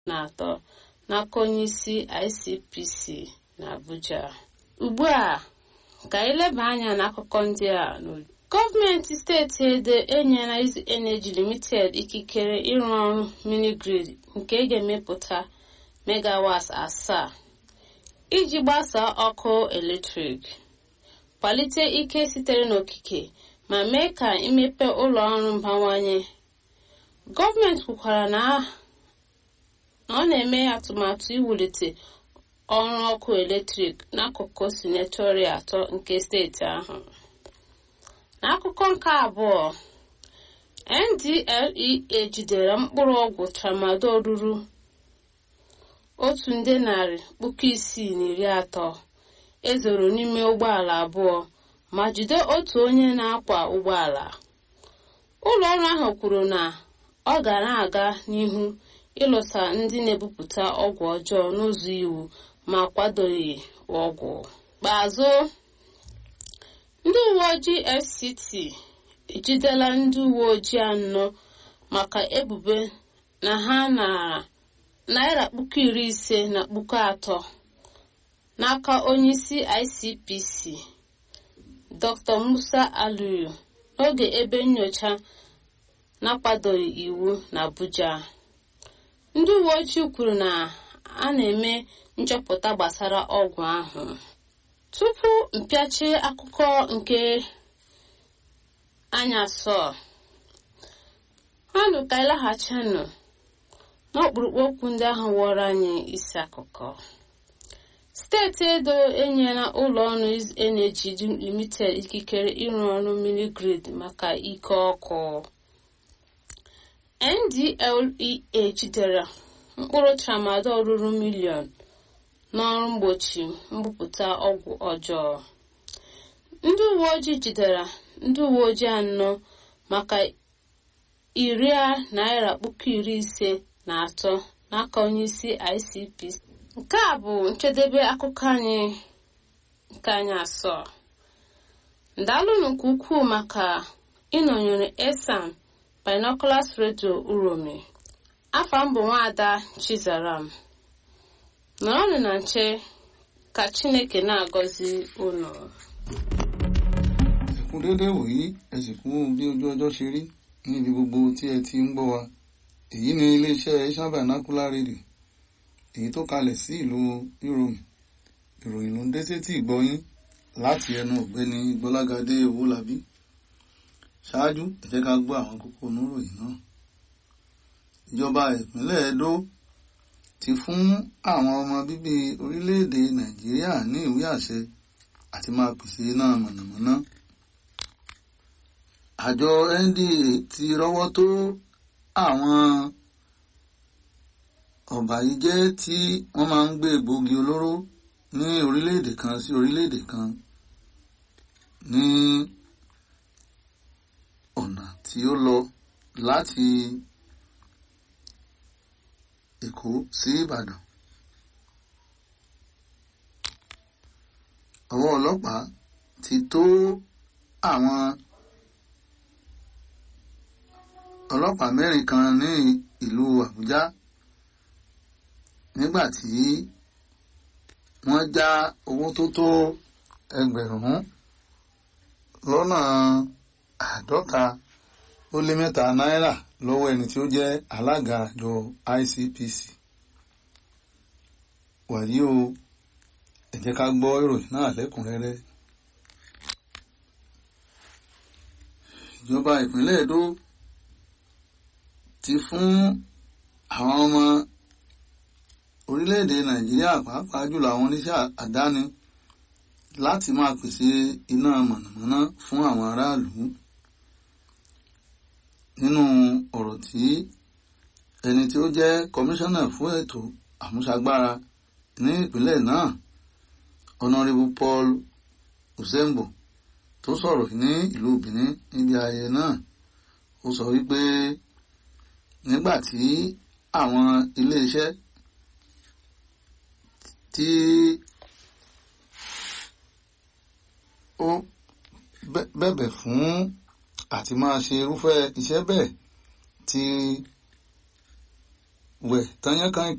na atọ n'aka onyeisi ICPC na Abuja ugbu a ka anyị leba anya n'akụkọ ndị a gọọmenti steeti edo enyela Easy Energy Limited ikikere ịrụ ọrụ mini-grid nke ga-emepụta megawat asaa iji gbasaa ọkụ eletrik kwalite ike sitere n'okike ma mee ka imepe ụlọ ọrụ mbawanye gọọmenti kwukwara na ọ na-eme atụmatụ iwulite ọrụ ọkụ eletrik n'akụkụ sinetori atọ nke steeti ahụ n'akụkọ nke abụọ ndlea jidere mkpụrụ ọgwụ tramadol ruru otu nde narị puku isii na iri atọ ezoro n'ime ụgbọala abụọ ma jide otu onye na-akwa ụgbọala ụlọ ọrụ ahụ kwuru na ọ ga na-aga n'ihu ịlụsa ndị na-ebupụta ọgwụ ọjọọ n'ụzọ iwu ma kwadoghị ọgwụ kpeazụ ndị uwe ojii fct ejidela ndị uwe ojii anọ maka ebubo na ha nara naira puku iri ise na puku atọ n'aka onyeisi icpc dr musa aliyu n'oge ebe nnyocha na-akwadoghị iwu na abuja ndị uwe ojii kwuru na a na-eme nchọpụta gbasara ọgwụ ahụ tupu mpịachi akụkọ nke anyasọ anụ ka ịlaghachinụ n'ọkpụrụkpụ okwu ndị ahụ wọrọ anyị isi akụkọ steeti edo enyela ụlọ ọrụ energy limited ikikere ịrụ ọrụ mini grid maka ike ọkụ ndlea jidere mkpụrụ tramadol ruru miliọn n'ọrụ mgbochi mbupụta ọgwụ ọjọọ ndị uwe ojii jidere ndị uwe ojii anọ maka iri naira puku iri ise na atọ n'aka onyeisi icpc nke a bụ njedebe akụkọ anyị nke anyị asọ ndalụnụ nke ukwuu maka ịnọnyere esan binoculars radio uromi afọ mbụ nwaada chizaram nọrọnụ na nche ka chineke na-agọzi unu ẹkún déédé wòyí ẹ sì kú bí ojú ọjọ́ ṣe rí níbi gbogbo tí ẹ ti ń gbọ́ wa èyí ni iléeṣẹ́ Asian Vernacular Radio èyí tó kalẹ̀ sí ìlú Ìròmì ìròyìn ló ń dé sétí ìgbọ́yín láti ẹnu ọ̀gbẹ́ni Gbọ́lágadé Owólabí ṣáájú ẹ jẹ́ ká gbọ́ àwọn kókó oníròyìn náà ìjọba ìpínlẹ̀ Edo ti fún àwọn ọmọ bíbí orílẹ̀-èdè Nàìjíríà ní ìwé àṣẹ àti máa pèsè iná mọ̀nàmọ́ná àjọ NDA ti rọ́wọ́ tó àwọn ọ̀bàyéjẹ́ tí wọ́n máa ń gbé egbòogi olóró ní orílẹ̀-èdè kan sí orílẹ̀-èdè kan ní ọ̀nà tí ó lọ láti Èkó sí Ìbàdàn. ọwọ́ ọlọ́pàá ti tó àwọn ọlọ́pàá mẹ́rin kan ní ìlú Àbújá nígbà tí wọ́n já owó tó tó ẹgbẹ̀rún lọ́nà àádọ́ta ó lé mẹ́ta náírà lọ́wọ́ ẹni tí ó jẹ́ alága àjọ ICPC wàyí o ẹ jẹ́ ká gbọ́ ìròyìn náà lẹ́kùnrẹ́rẹ́. ìjọba ìpínlẹ̀ Èdó ti fún àwọn ọmọ orílẹ̀-èdè Nàìjíríà pàápàá jùlọ àwọn oníṣẹ́ àdáni láti máa pèsè iná mọ̀nàmọ́ná fún àwọn aráàlú nínú ọ̀rọ̀ tí ẹni tí ó jẹ́ kọmíṣánná fún ètò àmúṣagbára ní ìpínlẹ̀ náà honourable paul usembo tó sọ̀rọ̀ ní ìlú benin níbi ayẹyẹ náà ó sọ wípé nígbà tí àwọn iléeṣẹ́ tí ó bẹ̀bẹ̀ fún àti máa ṣe irúfẹ́ iṣẹ́ bẹ́ẹ̀ ti wẹ̀ tányánkán